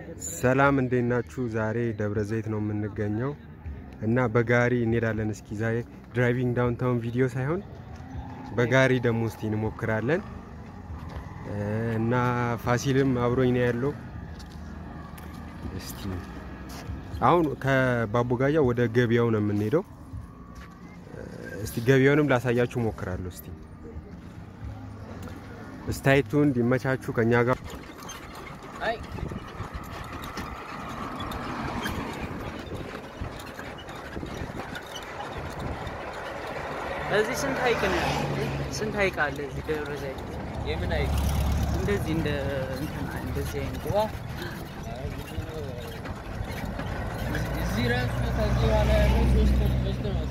ሰላም እንዴት ናችሁ? ዛሬ ደብረ ዘይት ነው የምንገኘው እና በጋሪ እንሄዳለን። እስኪ ዛሬ ድራይቪንግ ዳውንታውን ቪዲዮ ሳይሆን በጋሪ ደግሞ እስቲ እንሞክራለን እና ፋሲልም አብሮኝ ነው ያለው። እስቲ አሁን ከባቦጋያ ወደ ገበያው ነው የምንሄደው። እስቲ ገበያውንም ላሳያችሁ ሞክራለሁ። እስቲ ስታይቱ እንዲመቻችሁ ከኛ ጋር እዚህ ስንት ሀይቅ ነው? ስንት ሀይቅ አለ እዚህ ደብረ ዘይት? የምን ሀይቅ? እንደዚህ እንደ እንትን እንደዚህ አይነት ውሃ እዚህ ራሱ ከዚህ በኋላ ያለው ሶስት ሶስት ነው።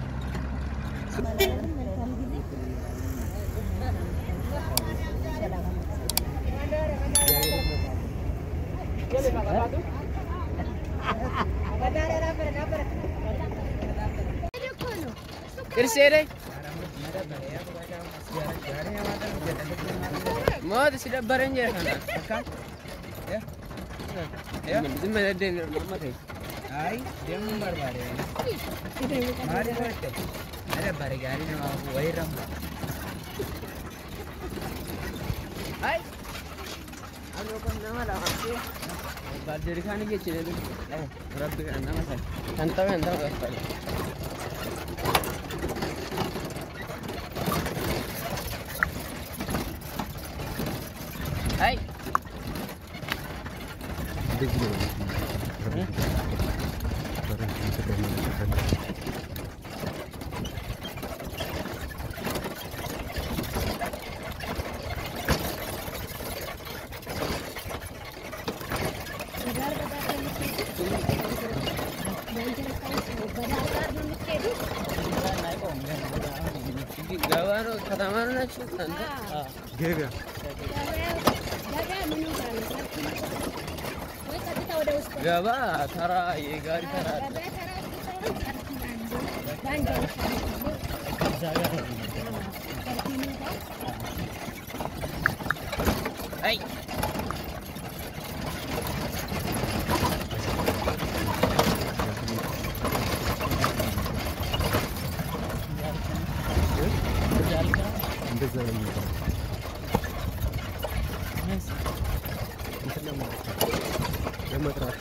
Irseere. Moota si dabbaran jira kana. Akkaan. Zimma daddeen amma ta'e. Ay, deemuun barbaade. Maali godhatte? Na dabbare gaarii nama wayii ramu. Ay. Ano kan nama lafa Baaldiri kan jechine Rabbi kan nama san. Kan ta'u kan ta'u kan Ay. እንደዚህ ነው ገባ ነው ከተማ ነው ናችሁ አንተ? ገበያ ገባ ተራ የጋሪ ተራ አለ። አይ እንደዛ ነው የሚባለው። እንትን ለማለት ነው። ለመጥራት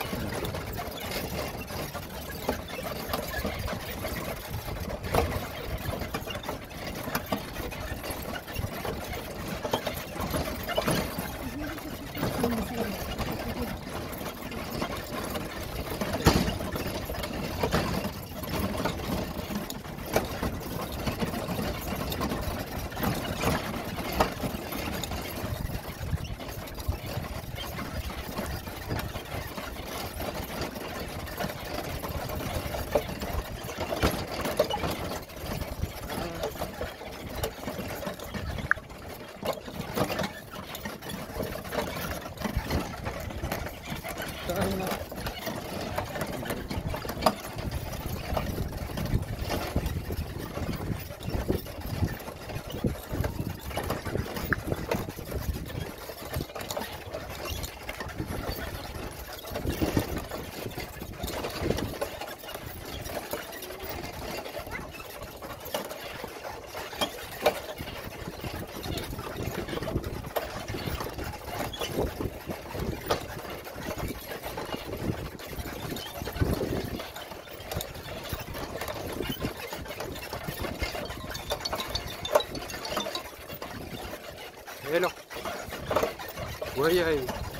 ሄሎ ወይ አይ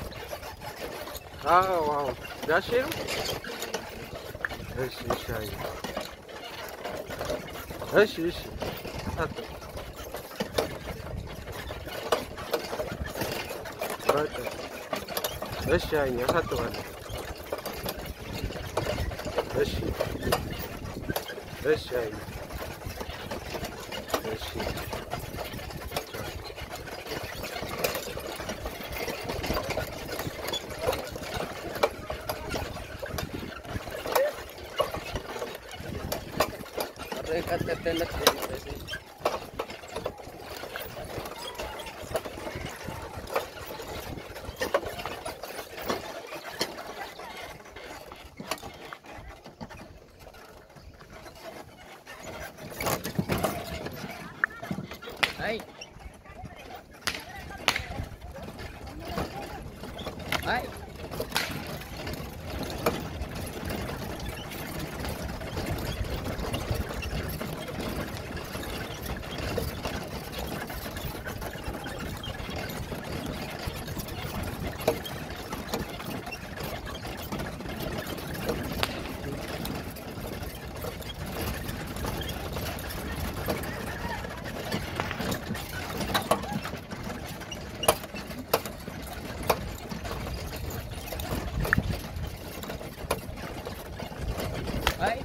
አዎ አዎ ጋሼ ነው እሺ እሺ አይ እሺ እሺ አት በቃ እሺ አይ አሳጥባለሁ እሺ እሺ አይ እሺ ቀጥቀጠለት አይ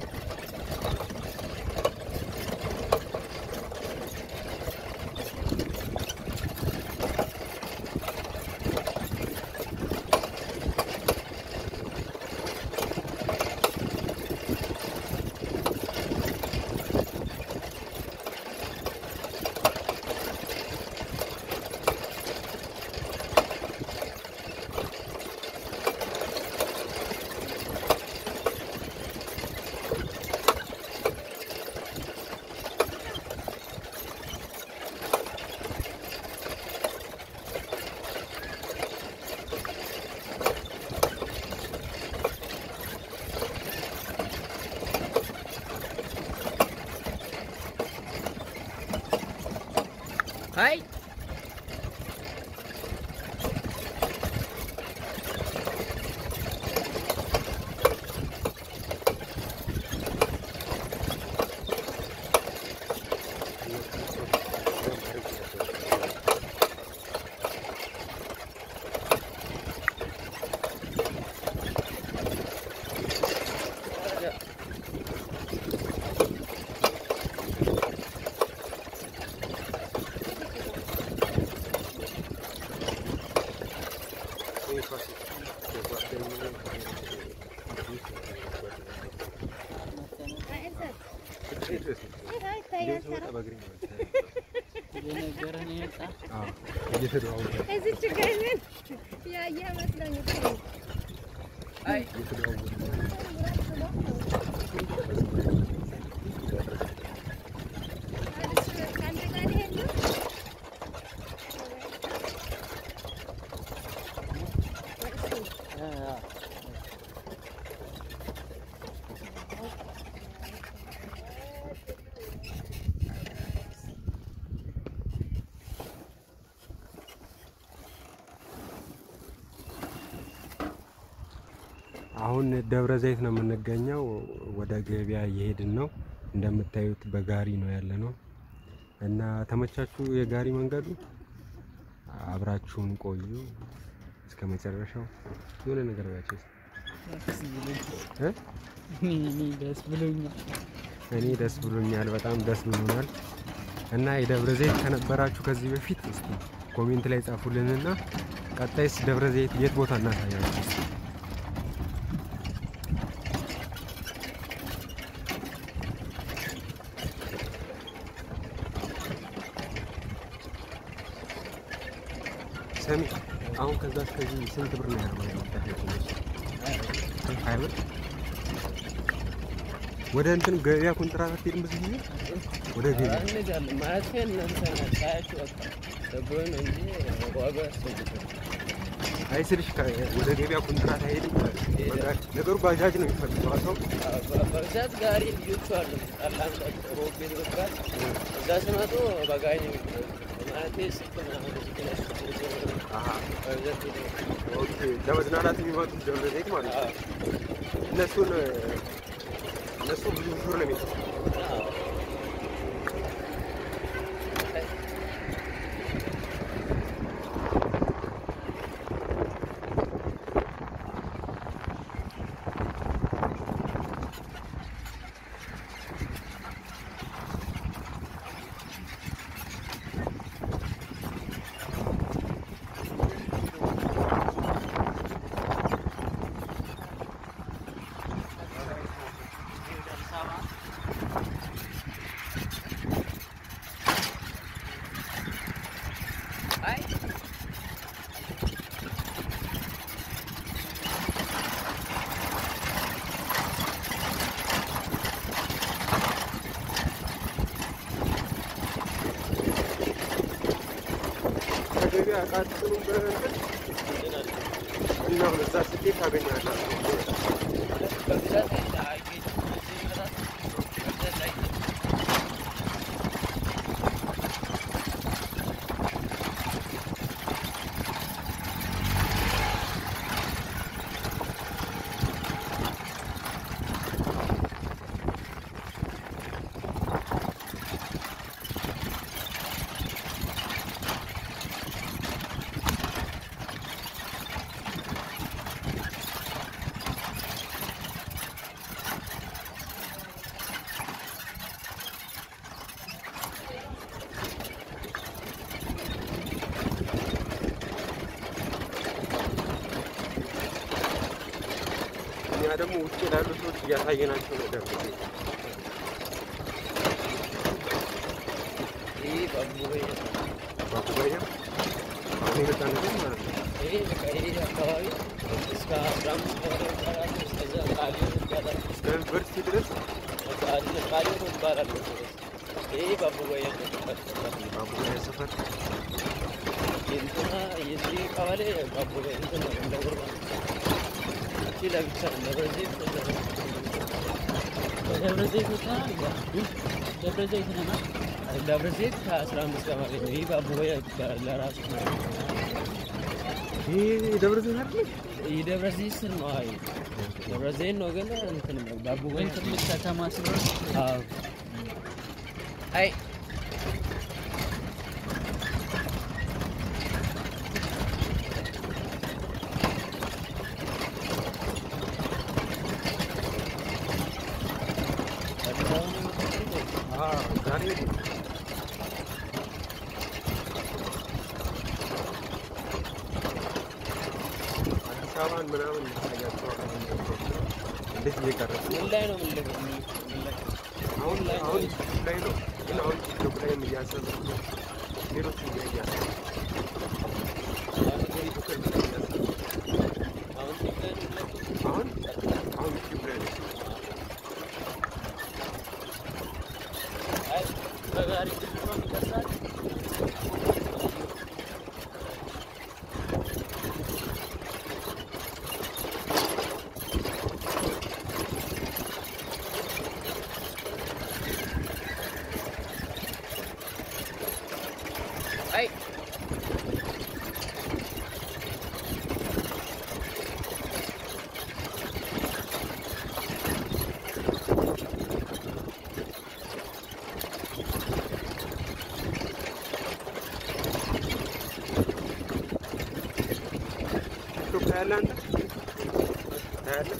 አይ የነገረን ይመጣ እዚች ጋር ምን ያየህ መስሎኝ እኮ ነው። አይ ከአንተ ጋር ሊሄድ ነው? አሁን ደብረ ዘይት ነው የምንገኘው። ወደ ገበያ እየሄድን ነው። እንደምታዩት በጋሪ ነው ያለ ነው እና ተመቻችሁ የጋሪ መንገዱ? አብራችሁን ቆዩ እስከ መጨረሻው። የሆነ ነገር ባያቸው እ እኔ ደስ ብሎኛል። እኔ ደስ ብሎኛል፣ በጣም ደስ ብሎናል። እና የደብረ ዘይት ከነበራችሁ ከዚህ በፊት እስቲ ኮሜንት ላይ ጻፉልንና ቀጣይስ ደብረ ዘይት የት ቦታ እናሳያችሁ እስቲ። ሰሚ አሁን ከዛ እስከዚህ ስንት ብር ነው ያለው? ሀያ ብር ወደ እንትን ገበያ ኮንትራት አትሄድም? ብዙ ጊዜ ወደ ገበያ እንሄዳለን ማለት ግን እናንተ ናችሁ ሳያችሁ በቃ ደብሮኝ ነው እንጂ ዋጋው ያስፈልጋል። አይ ስልሽ ከ- ወደ ገበያ ኮንትራት አይሄድም? ነገሩ ባጃጅ ነው የሚፈልገው ሰው በብዛት ጋሪ ልጆቹ አሉ ጠላም ሮቤ ይባል እዛ ሲመጡ በጋሪ ነው የሚመጡት። ማለቴ ስልክ ምናምን እዚህ ላይ አሀ፣ በብዛት ሄደው ኦኬ። ለመዝናናት የሚመጡት ደብረ ዘይት ማለት ነው። እነሱን እነሱ ብዙ ሹር ነው የሚጠ አይ ከገበያ እቃ አትጭኑም በእንትን እና አሁን እዛ ስትሄድ ታገኛላችሁ። በብዛት አይገኝም። እዚህ ይመጣል። በብዛት አይገኝም። እኛ ደግሞ ውጭ ላሉ ሰዎች እያሳየናቸው ነው። ደብረ ዘይት ይህ ባቡሬ ባቡጋያ አሁን የመጣንበት ማለት ነው። ይሄ በቃ ይሄ አካባቢ እስከ አስራ አምስት ቀበሌ ይባላል። እስከዛ ቃሊዮን ይባላል። እስከ ዩኒቨርሲቲ ድረስ ቃሊዮን ቃሊዮን ይባላል። ይሄ ባቡጋያ ይባላል። ባቡጋያ ሰፈር የእንትና የዚህ ቀበሌ ባቡጋያ እንትን ነው እንደ ጉርማ እቺ ለብቻ ነው። ደብረ ዘይት ደብረ ዘይት ወጣ ደብረ ዘይት ነና ደብረ ዘይት ከአስራ አምስት ቀበሌ ነው። ይህ ባቡጋያ ይባላል ለራሱ ይህ ደብረ ዘይት አይደል? ይህ ደብረ ዘይት ስር ነው። አይ ደብረ ዘይት ነው ግን እንትን ነው ባቡጋያ ግን ትልቅ ከተማ ስለሆነ አዎ አይ አዎ ዛሬ አዲስ አበባን ምናምን ያሳያቸዋል። እንዴት እየቀረጽ ነው? ምን ላይ ነው ምን ላይ ምን ላይ አሁን አሁን ዩቲዩብ ላይ ነው ግን አሁን ቲክቶክ ላይም እያሰብን ነው። ሌሎች ሚዲያ እያሰብን ነው። ፌስቡክ ላይ እያሰብን ነው። አሁን ትክክል ነው። አሁን አሁን ዩቲዩብ ላይ ነው። አይ በጋሪ ነው የሚቀርጻል። አይ ቲክቶክ ታያለህ አንተ? ታያለህ?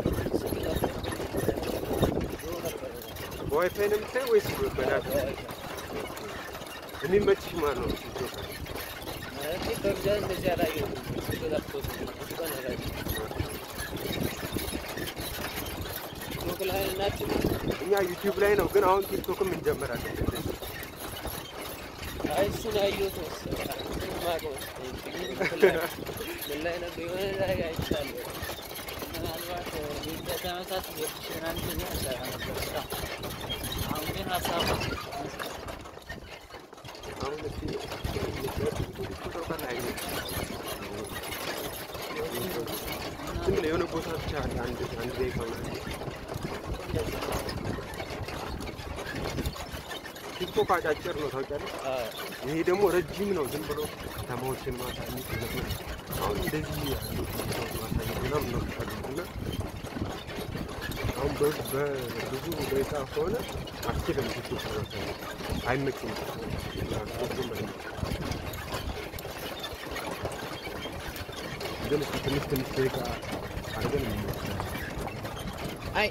በዋይፋይ ነው የምታየው ወይስ በዳታ? የሚመችሽ ማን ነው? ቲክቶክ ማለት በብዛት እንደዚህ አላየሁም። ተጠፍቶት ብዙ ቀን አላየሁም። ቲክቶክ ላይ ናችሁ? እኛ ዩቲዩብ ላይ ነው ግን አሁን ቲክቶክም እንጀምራለን። አይ እሱን ያየሁት መሰለኝ። እሱን የማውቀው መሰለኝ። ምን ላይ ነበር? የሆነ ላይ አይቻለሁ። ምናልባት የዛ ተመሳት የሽናን ጊዜ ያሰራ ነበር ስራ አሁን ግን ሀሳብ አሁን እስኪ ቲክቶክ ላይ ነው ዝም ብለህ የሆነ ቦታ ብቻ አለ አንድ አንድ ደቂቃ ምናምን ቲክቶክ አጫጭር ነው ታውቂያለሽ። አዎ ይሄ ደግሞ ረጅም ነው። ዝም ብሎ ከተማዎችን ማሳየት ምናምን አሁን እንደዚህ ያሉ ቲክቶክ ማሳየት ምናምን ነው የሚፈልጉት እና አሁን በ- በብዙ ደቂቃ ከሆነ አስችልም ቲክቶክ ማሳየት አይመችም። ትርጉም አይመችም። ግን እስኪ ትንሽ ትንሽ ደቂቃ አድርገን እንሞክራለን። አይ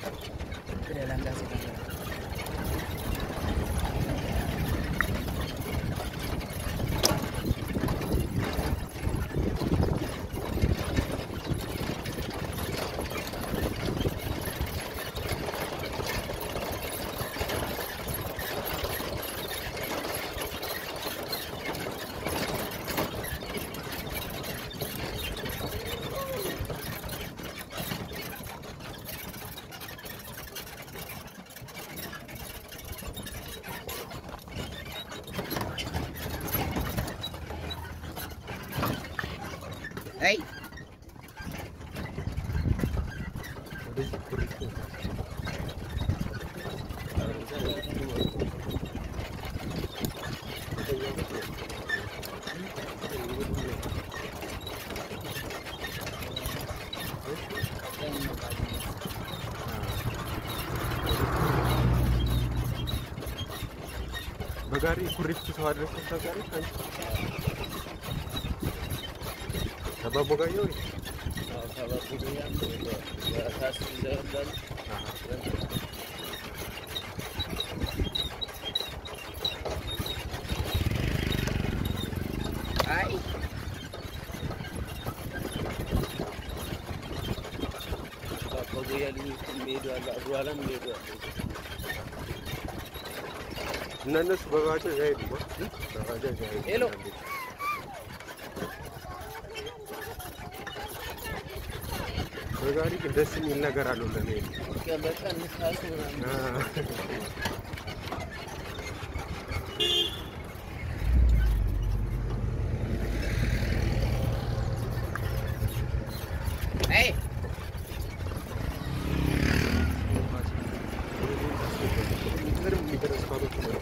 አይ እንደዚህ ኩሪፍቱ በጋሪ ኩሪፍቱ ሰው አድረሰሽ ታውቂያለሽ አንቺ? አባቦ ጋየው አይ በጉያ ልጆች የሚሄዱ አሉ፣ አድዋላም የሚሄዱ አሉ። እና እነሱ በባጃጅ አይሄዱም አ? በባጃጅ አይሄዱም። ሄሎ። በጋሪ ግን ደስ የሚል ነገር አለው ለመሄድ። በቃ ንፋሱ ምናምን አ፣ አይ ምንም የሚደረስ ባሎች ነው።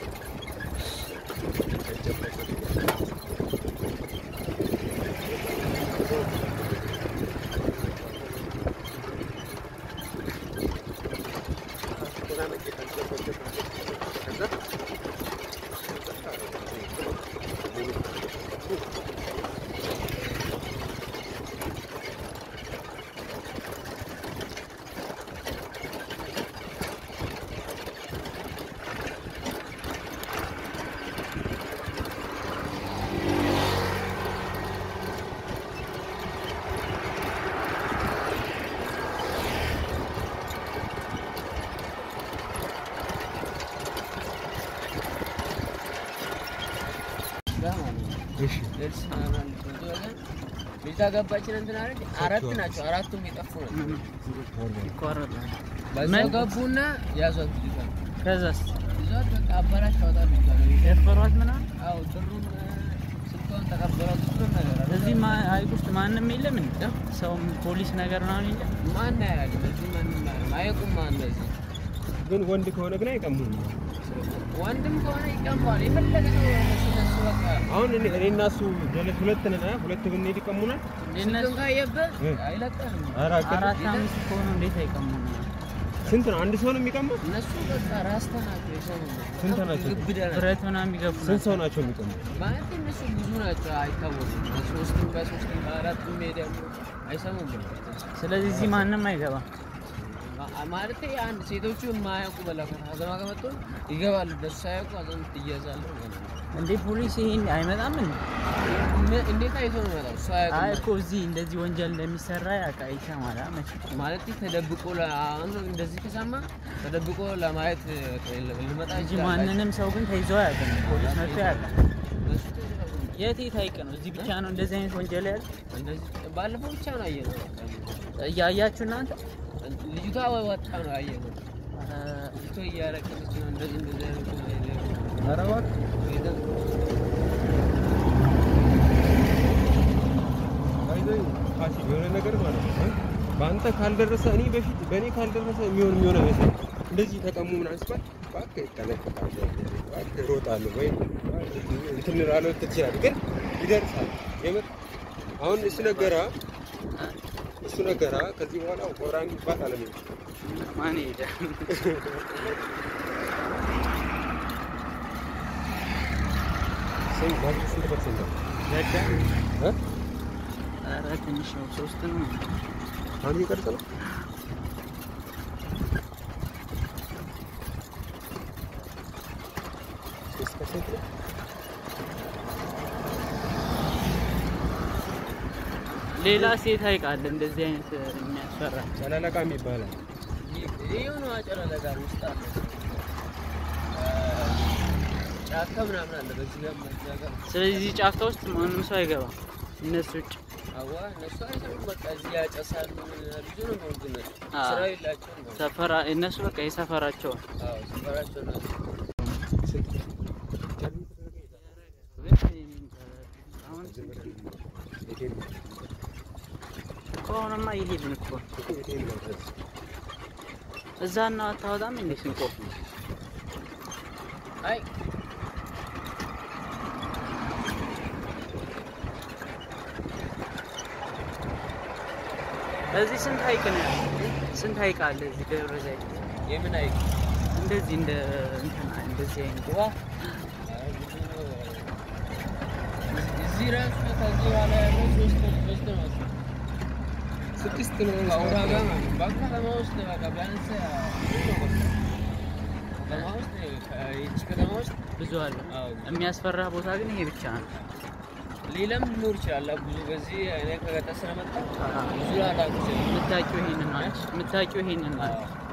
እሺ ልጅቷ ገባችን እንትን አለች። አራት ናቸው። አራቱም የጠፉ ናቸው። ይቋረጣል። በዛው ገቡና ያዟት ልጅቷን። ከዛስ ይዟት በቃ አባላሽ ታወጣል ልጅቷን። ደፈሯት ምናምን። አዎ ብሩን ስልኳን ተቀበሏት። ሁሉም ነገር አለ። እዚህ ማ- ሀይቅ ውስጥ ማንም የለም እንዴ? ሰው ፖሊስ ነገር ምናምን የለም? ማን ያያል? በዚህ ማንም አያውቅም። አያውቁም ማን እንደዚህ ግን ወንድ ከሆነ ግን አይቀሙም። ወንድም ከሆነ ይቀማዋል። የፈለገ ሰው እነሱ እነሱ በቃ አሁን እኔ እኔ እና እሱ ጀለት ሁለት ነን። አ? ሁለት ብንሄድ ይቀሙናል። ስልኩን ካየብህ እ። አይለቀህም። ኧረ አቅም- አራት አምስት ከሆኑ እንዴት አይቀሙም? ስንት ነው? አንድ ሰው ነው የሚቀማው? እነሱ በቃ ራስተ ናቸው የሰው ስንት ናቸው? ግብዳ ናቸው። ብረት ምናምን የሚገፉ ስንት ሰው ናቸው። ናቸው የሚቀሙት? ማለት እነሱ ብዙ ናቸው፣ አይታወቁም። ሶስትም በሶስትም በአራትም ሄደም አይሰሙም። ስለዚህ እዚህ ማንም አይገባም። ማ- ማለት አንድ ሴቶቹ የማያውቁ በላከት አዘማ ከመጡ ይገባሉ። ደሱ ሳያውቁ አዘም ትያዛሉ። እንዴ ፖሊስ ይሄን አይመጣም እንዴ? እነ- እንዴት አይቶ ነው የሚመጣው? እሱ አይ አያውቅም። እኮ እዚህ እንደዚህ ወንጀል እንደሚሰራ ያውቃ ይሰማል። አ መቼ ማለት ተደብቆ ለ- አሁን እንደዚህ ከሰማ ተደብቆ ለማየት ልመጣ እንጂ ይችላል። ማንንም ሰው ግን ተይዞ አያውቅም። ፖሊስ መጥቶ ያውቃል። እነሱ ተይዘው የት የት ሀይቅ ነው? እዚህ ብቻ ነው እንደዚህ አይነት ወንጀል ያለ? እንደዚህ ባለፈው ብቻ ነው አየነው። እያያችሁ እናንተ ልጅቷ ወጣ ነው አየነው። ልጅቷ እያለቀሰች ነው። እንደዚህ እንደዚህ አይነት ነገር ኧረ እባክህ ሄደን ባይዘይ ፋሲል የሆነ ነገር ማለት ነው እ? በአንተ ካልደረሰ እኔ በፊት በእኔ ካልደረሰ የሚሆን የሚሆን አይመስለኝም። እንደዚህ ተቀሙ ምናምን ሲባል እባክህ እጠነቀቃለሁ፣ እባክህ እሮጣለሁ ወይ እንትን እላለሁ ትችላለህ፣ ግን ይደርሳል። የምር አሁን እሱ ነገራ እሱ ነገራ ከዚህ በኋላ ቆራኝ ይባል አለም ማን ሄደ? ስንት ባንክ ስንት ፐርሰንት ነው? ዘጋ። እ? ኧረ ትንሽ ነው፣ ሶስት ነው። አሁን እየቀረጸ ነው። ሶስት ፐርሰንት ነው። ሌላ ሴት ሀይቅ አለ እንደዚህ አይነት የሚያስፈራ። ጨለለቃም ይባላል። ይሄው ነው አጨረለጋ ውስጥ አለ ጫካ ምናምን አለ በዚህ ጋር በዛ ጋር ስለዚህ ጫካ ውስጥ ማንም ሰው አይገባም እነሱ ውጭ። አዋ እነሱ አይሰሩም። በቃ እዚህ ያጨሳሉ። ብዙ ነው ነው ግን አዎ። ስራ የላቸውም ነው። ሰፈራ እነሱ በቃ የሰፈራቸው ነው። አዎ ሰፈራቸው ነው። አሁን ከሆነማ እኛማ እየሄድን እኮ እዛ እና አታወጣም እንዴ ስንቆፍ አይ እዚህ ስንት ሀይቅ ነው ያለው? ስንት ሀይቅ አለ እዚህ ደብረ ዘይት? የምን አይ እንደዚህ እንደ እንትና እንደዚህ አይነት ውሃ እዚህ ራሱ ከዚህ በኋላ ያለው ሶስት ሶስት ነው መሰለኝ። ስድስት ነው ከውሃ ጋር ማለት ነው። በከተማ ውስጥ በቃ ቢያንስ ከተማ ውስጥ ይቺ ከተማ ውስጥ ብዙ አለ። አዎ የሚያስፈራ ቦታ ግን ይሄ ብቻ ነው። ሌላም ሊኖር ይችላል። ብዙ በዚህ እኔ ከገጠር ስለመጣሁ ብዙ ላላውቅ ይችላል። የምታውቂው ይሄንን ነው አንቺ የምታውቂው ይሄንን ነው።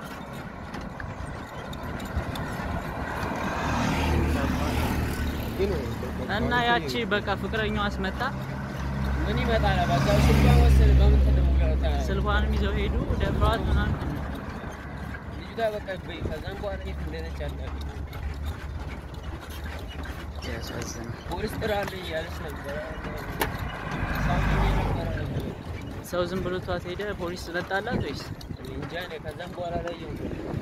ግን እና ያቺ በቃ ፍቅረኛዋ አስመጣ ምን ይመጣል? በዛው ስልኳን ወሰደ። በምን ተደውሎ ስልኳንም ይዘው ሄዱ ደፍረዋት ምናምን ልጅቷ በቃ በይ ከዛም በኋላ የት እንደነች አናውቅም። ያሳዝናል። ፖሊስ ጥራልኝ እያለች ነበረ። ሳምኝ ነበረ። ሰው ዝም ብሎ ቷት ሄደ። ፖሊስ መጣላት ወይስ እኔ እንጃ እኔ ከዛም በኋላ አላየሁም።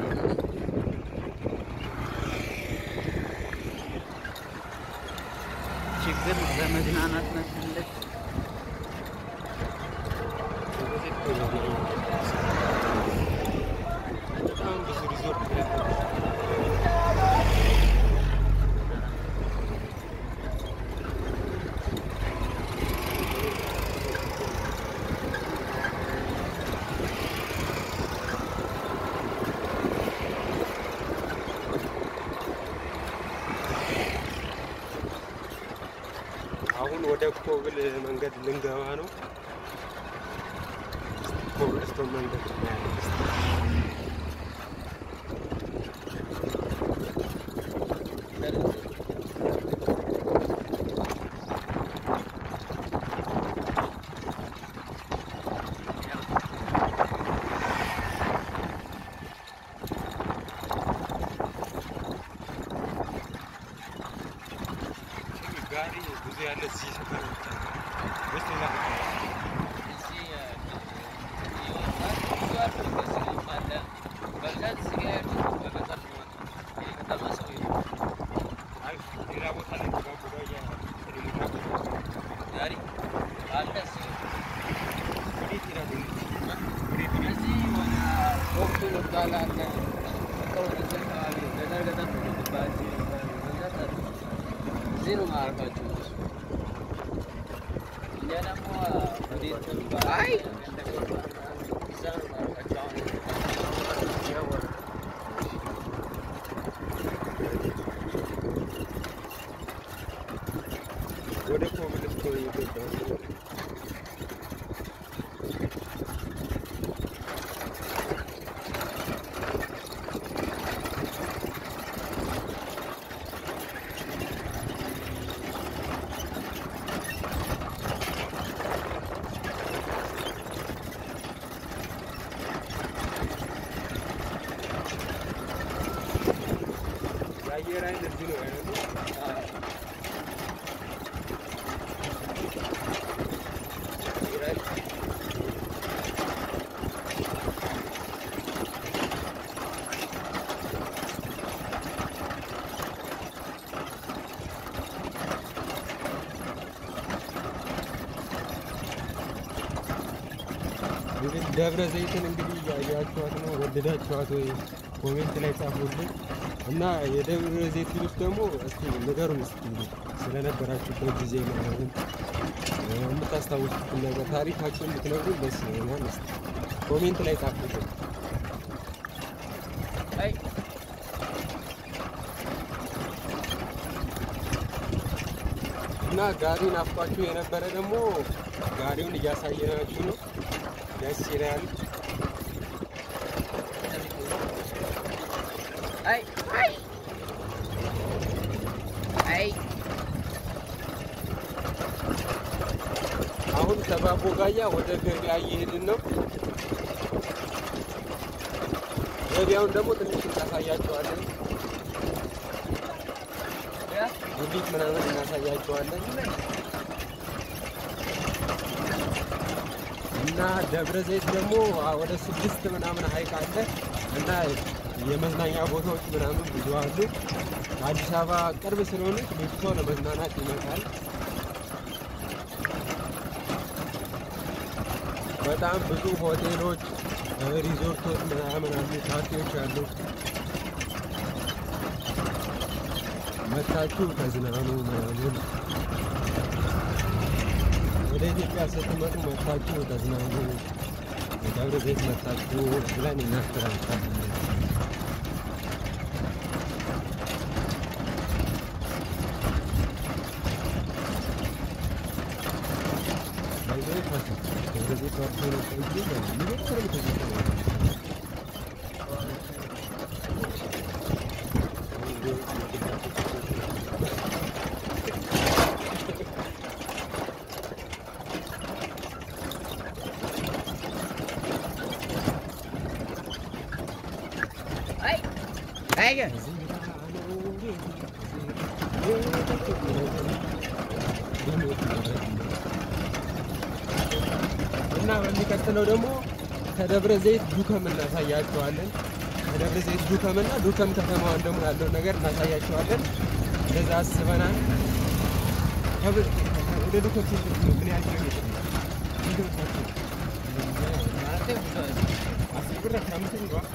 ችግር ነው? ለመዝናናት መፈለግ በጣም ብዙ ሪዞርት አሁን ወደ ኮብል መንገድ ልንገባ ነው። ኮብልስቶን መንገድ እናያለን እስኪ። ጋሪ ብዙ ያለ እዚህ ሰፈር ብቻ ነው። ወይስ ሌላ ቦታ ነው? እዚህ ይወጣል። ብዙ አሉ። በስልም አለ። በብዛት እዚህ ጋር ያሉት በገጠር ነው የመጡት። የከተማ ሰው የለም። አይ ሌላ ቦታ ላይ መጓጓዣ ስለሚጓጓ ጋሪ አለ እዚህ ወዴት ይሄዳሉ? እዚህ ወደ ወቅቱ የሚባል አለ። በቃ ወደዚህ አካባቢ ገጠር ገጠር ነው የሚባል እዚህ የሚባል በብዛት አለ። እዚህ ነው ማረፋቸው እነሱ። እኛ ደግሞ ወዴት ነው የሚባል አለ። እዛ ነው ማረፋቸው አሁን ያወራል። ወደ ኮብልስቶን እየገባ ነው። የአየር ኃይል እዚህ ነው ያለው። እንግዲህ ደብረ ዘይትን እንግዲህ እያያችኋት ነው። ወደዳችኋት ወይ? ኮሜንት ላይ ጻፉልን እና የደብረ ዘይት ልጆች ደግሞ እስኪ ንገሩን እስኪ ስለነበራችሁበት ጊዜ ምናምን እ፣ የምታስታውሱትን ነገር ታሪካችሁን ብትነግሩን ደስ ይለናል። እስኪ ኮሜንት ላይ ጻፉልን። አይ እና ጋሪ ናፍቋችሁ የነበረ ደግሞ ጋሪውን እያሳየናችሁ ነው። ደስ ይላል። አይ አይ አይ አሁን ከባቦ ጋያ ወደ ገበያ እየሄድን ነው። ገበያውን ደግሞ ትንሽ እናሳያቸዋለን። ጉሊት ምናምን እናሳያቸዋለን። እና ደብረ ዘይት ደግሞ አ- ወደ ስድስት ምናምን ሀይቅ አለ እና የመዝናኛ ቦታዎች ምናምን ብዙ አሉ። አዲስ አበባ ቅርብ ስለሆነች ብዙ ሰው ለመዝናናት ይመጣል። በጣም ብዙ ሆቴሎች፣ እ፣ ሪዞርቶች ምናምን አሉ፣ ካፌዎች አሉ። መታችሁ ተዝናኑ ምናምን ወደ ኢትዮጵያ ስትመጡ መታችሁ ተዝናኑ፣ ደብረ ዘይት መታችሁ ብለን እናስተላልፋለን። ደብረ ዘይት ፈርቶ ደብረ ዘይት ፈርቶ ነው ቆዩ የሚገርም ትዝታ ነው። አይ እና በሚቀጥለው ደግሞ ከደብረ ዘይት ዱከም እናሳያቸዋለን። ከደብረ ዘይት ዱከም እና ዱከም ከተማዋን ደግሞ ያለውን ነገር እናሳያቸዋለን። እንደዛ አስበናል። ከብ- ወደ ዱከም ስንት ነው? ምን ያህል ኪሎ ሜትር ነው? ስንት መስላችሁ? አስር ብር አስራ አምስት ብር ነው።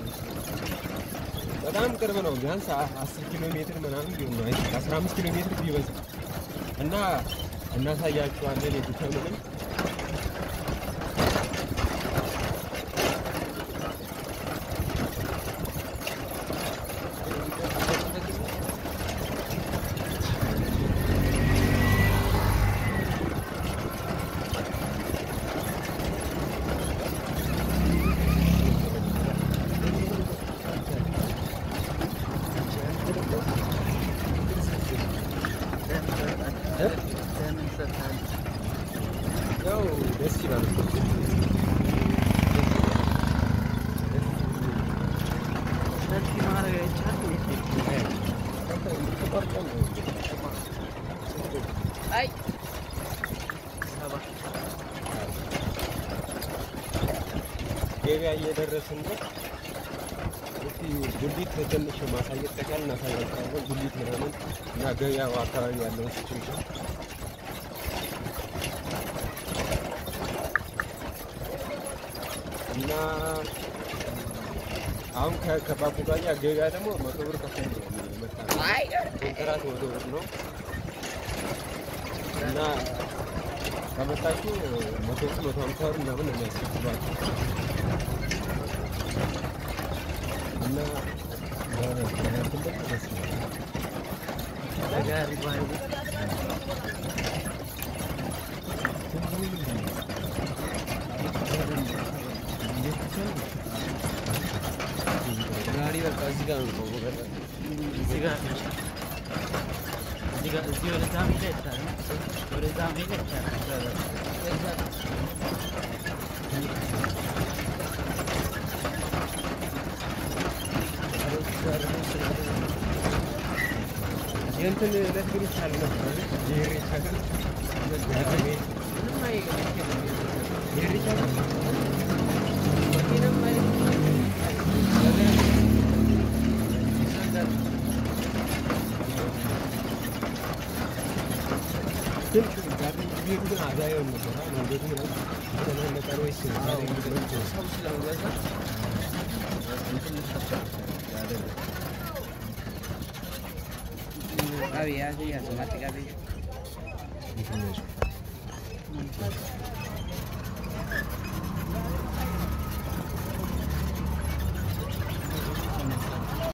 በጣም ቅርብ ነው። ቢያንስ አ- አስር ኪሎ ሜትር ምናምን ቢሆን ነው። አይ አስራ አምስት ኪሎ ሜትር ቢበዛ እና እናሳያቸዋለን የዱከምንም ያው ደስ ይላል። አይ ገበያ እየደረስን ነው። እስቲ ጉሊት ትንሽ ማሳየት ከቻል እናሳያቸዋለን። ጉሊት ምናምን እና ገበያው አካባቢ ያለውን ሲቹዌሽን እና አሁን ከ- ከባቡጋያ ገበያ ደግሞ መቶ ብር ከፍተን ነው የመጣነው። አይ ኮንትራት መቶ ብር ነው እና ከመጣችሁ መቶ ብር መቶ ሃምሳ ብር ምናምን ነው የሚያስከፍሏችሁ እና በእንትን ደግሞ ደስ ይላል። በጋሪ ባይ ጋሪ በቃ እዚህ ጋር ነው የምቆመው። በቃ እዚህ ጋር ነው። እዚህ ጋር እዚህ ወደዛ መሄድ አይቻልም። ወደዛ መሄድ አይቻልም። የእንትን ዕለት ግን ይቻል ነበር የኢሬቻ ግን ምንም አይገርምም። የኢሬቻ ግን ምንም አይገርምም። ግን ዛሬ ጊዜ ግን አዛየውን ነበር መንገዱ ምናምን ተጨናነቀ ወይስ ዛሬ ምንድነው? ሰው ስለሚበዛ Qabiyyee yaa maatti qabiyyee. እንትን ነው።